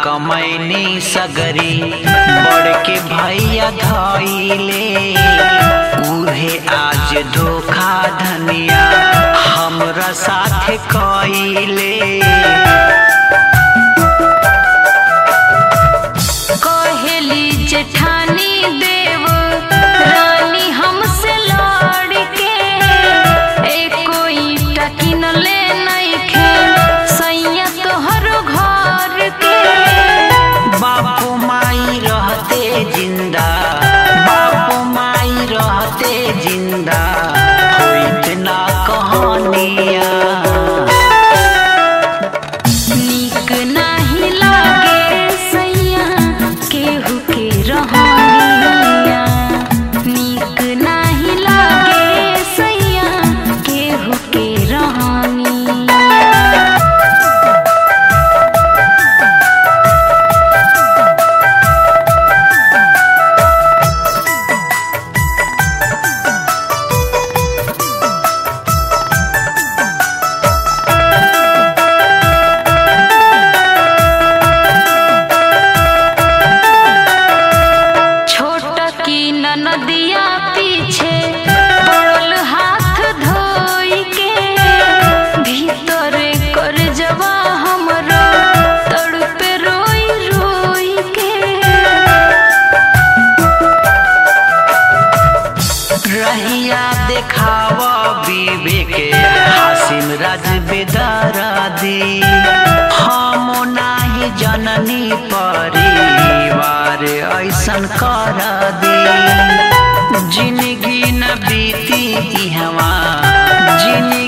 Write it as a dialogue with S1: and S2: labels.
S1: कमैनी सगरी बड़ के भैया धैले उहे आज धोखा धनिया हमरा साथे कइले
S2: कहेली जेठानी देव रानी हमसे लड़ के एको ईटा किनले नइखे सैया तोहर घर के
S1: बापू माई रहते जिंदा बापू माई रहते जिंदा होइत ना कहानिया
S2: नीक नाही लागे सैया केहू के रहनिया नीक नाही लागे सैया केहू के रहनिया छोट की नदिया पीछे पड़ल हाथ धोई के भीतर कर जवा हमरो तड़पे रोई रोई के
S1: रहिया देखाव विवेक हासिम राज बेदारा दी हम नाही जननी परिवार ऐसन कर दी जिंदगी न बीती इहवा जिंदगी